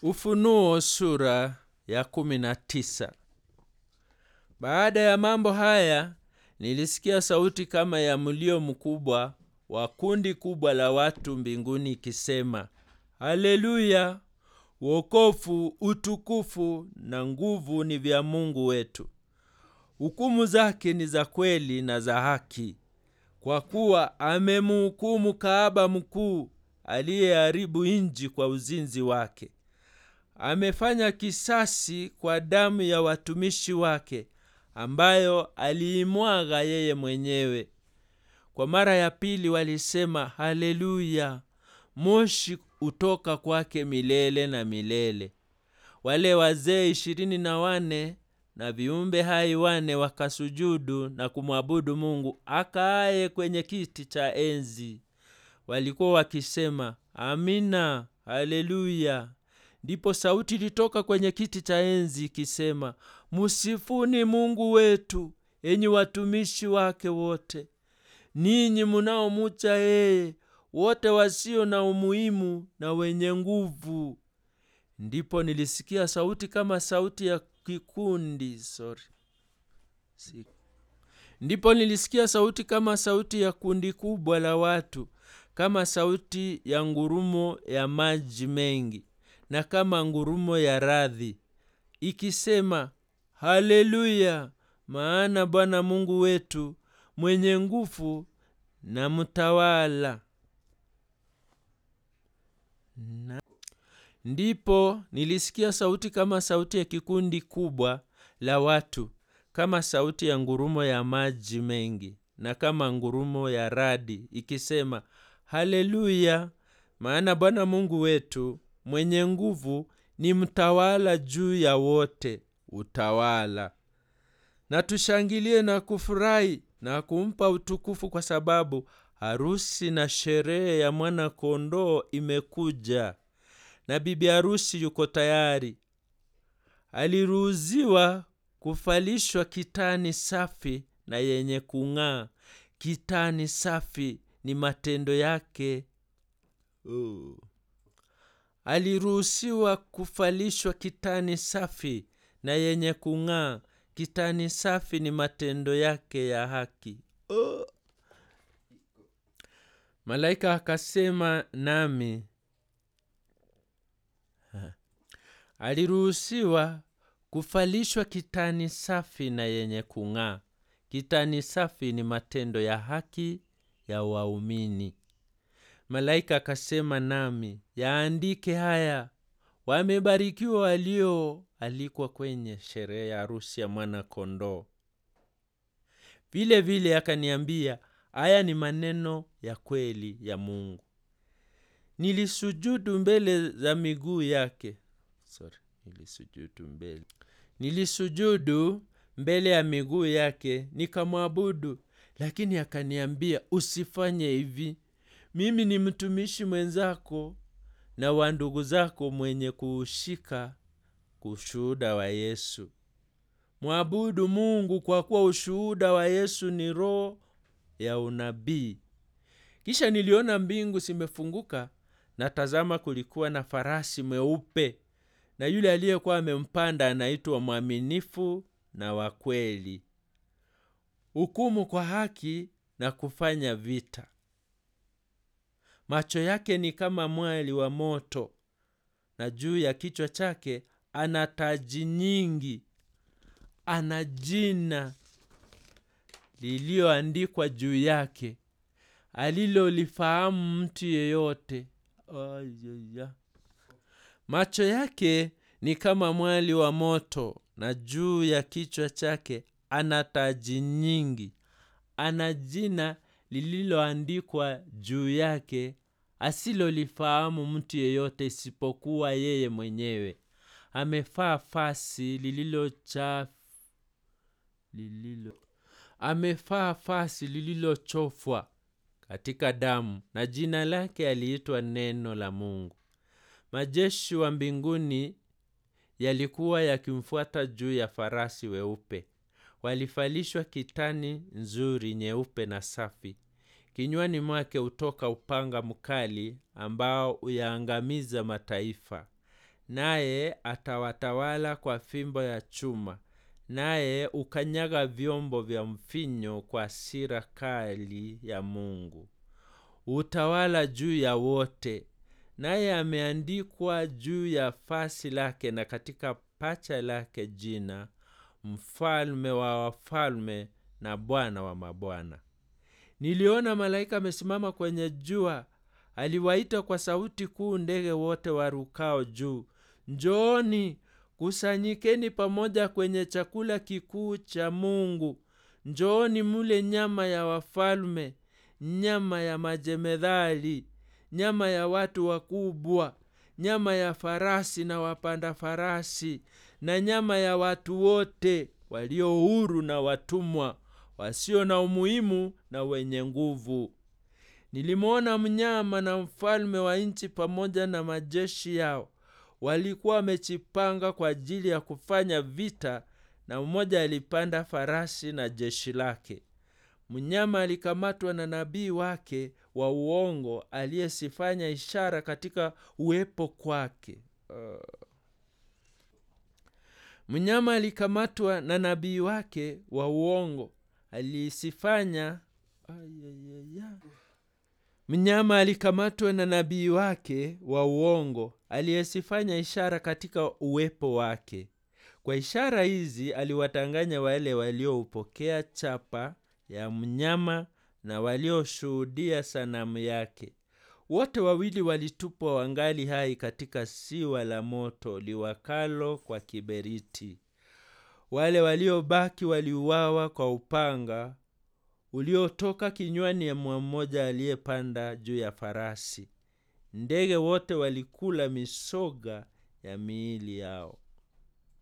Ufunuo sura ya kumi na tisa. Baada ya mambo haya nilisikia sauti kama ya mlio mkubwa wa kundi kubwa la watu mbinguni ikisema, Haleluya! Wokovu, utukufu na nguvu ni vya Mungu wetu. Hukumu zake ni za kweli na za haki, kwa kuwa amemhukumu kahaba mkuu aliyeharibu nchi kwa uzinzi wake. Amefanya kisasi kwa damu ya watumishi wake ambayo aliimwaga yeye mwenyewe. Kwa mara ya pili walisema haleluya, moshi utoka kwake milele na milele. Wale wazee ishirini na wane na viumbe hai wane wakasujudu na kumwabudu Mungu akaaye kwenye kiti cha enzi. Walikuwa wakisema amina, haleluya. Ndipo sauti ilitoka kwenye kiti cha enzi ikisema, musifuni Mungu wetu, enyi watumishi wake wote, ninyi munaomucha yeye, wote wasio na umuhimu na wenye nguvu. Ndipo nilisikia sauti kama sauti ya kikundi sorry. Si. Ndipo nilisikia sauti kama sauti ya kundi kubwa la watu, kama sauti ya ngurumo ya maji mengi na kama ngurumo ya radhi ikisema, haleluya! Maana Bwana Mungu wetu mwenye nguvu na mtawala. Na ndipo nilisikia sauti kama sauti ya kikundi kubwa la watu, kama sauti ya ngurumo ya maji mengi na kama ngurumo ya radi ikisema, haleluya! Maana Bwana Mungu wetu mwenye nguvu ni mtawala juu ya wote utawala. Na tushangilie na kufurahi na kumpa utukufu, kwa sababu harusi na sherehe ya mwana kondoo imekuja, na bibi harusi yuko tayari. Aliruhusiwa kuvalishwa kitani safi na yenye kung'aa. Kitani safi ni matendo yake. Oh. Aliruhusiwa kuvalishwa kitani safi na yenye kung'aa. Kitani safi ni matendo yake ya haki. Oh. Malaika akasema nami, aliruhusiwa kuvalishwa kitani safi na yenye kung'aa. Kitani safi ni matendo ya haki ya waumini. Malaika akasema nami, yaandike haya, wamebarikiwa walioalikwa kwenye sherehe ya harusi ya mwana kondoo. Vile vile akaniambia, haya ni maneno ya kweli ya Mungu. Nilisujudu mbele za miguu yake. Sorry, nilisujudu mbele. Nilisujudu mbele ya miguu yake nikamwabudu, lakini akaniambia, usifanye hivi. Mimi ni mtumishi mwenzako na wa ndugu zako mwenye kuushika ushuhuda wa Yesu. Mwabudu Mungu kwa kuwa ushuhuda wa Yesu ni roho ya unabii. Kisha niliona mbingu zimefunguka, na tazama, kulikuwa na farasi mweupe, na yule aliyekuwa amempanda anaitwa Mwaminifu na wa Kweli, hukumu kwa haki na kufanya vita. Macho yake ni kama mwali wa moto, na juu ya kichwa chake ana taji nyingi. Ana jina lililoandikwa juu yake alilolifahamu mtu yeyote. Ayaya. Macho yake ni kama mwali wa moto, na juu ya kichwa chake ana taji nyingi. Ana jina lililoandikwa juu yake asilolifahamu mtu yeyote isipokuwa yeye mwenyewe. Amevaa fasi lililocha lililo amevaa fasi lililochofwa katika damu, na jina lake aliitwa Neno la Mungu. Majeshi wa mbinguni yalikuwa yakimfuata juu ya farasi weupe. Walivalishwa kitani nzuri nyeupe na safi. Kinywani mwake hutoka upanga mkali ambao uyaangamiza mataifa. naye atawatawala kwa fimbo ya chuma naye ukanyaga vyombo vya mfinyo kwa hasira kali ya mungu utawala juu ya wote naye ameandikwa juu ya fasi lake na katika pacha lake jina mfalme wa wafalme na bwana wa mabwana niliona malaika amesimama kwenye jua aliwaita kwa sauti kuu ndege wote warukao juu njooni kusanyikeni pamoja kwenye chakula kikuu cha mungu njooni mule nyama ya wafalme nyama ya majemedhali nyama ya watu wakubwa nyama ya farasi na wapanda farasi na nyama ya watu wote walio huru na watumwa wasio na umuhimu na wenye nguvu nilimwona mnyama na mfalme wa nchi pamoja na majeshi yao walikuwa wamejipanga kwa ajili ya kufanya vita na mmoja alipanda farasi na jeshi lake mnyama alikamatwa na nabii wake wa uongo aliyesifanya ishara katika uwepo kwake uh. mnyama alikamatwa na nabii wake wa uongo alisifanya Ayayaya. mnyama alikamatwa na nabii wake wa uongo aliyesifanya ishara katika uwepo wake kwa ishara hizi aliwatanganya wale walioupokea chapa ya mnyama na walioshuhudia sanamu yake wote wawili walitupwa wangali hai katika siwa la moto liwakalo kwa kiberiti wale waliobaki waliuawa kwa upanga uliotoka kinywani mwa mmoja aliyepanda juu ya farasi ndege wote walikula misoga ya miili yao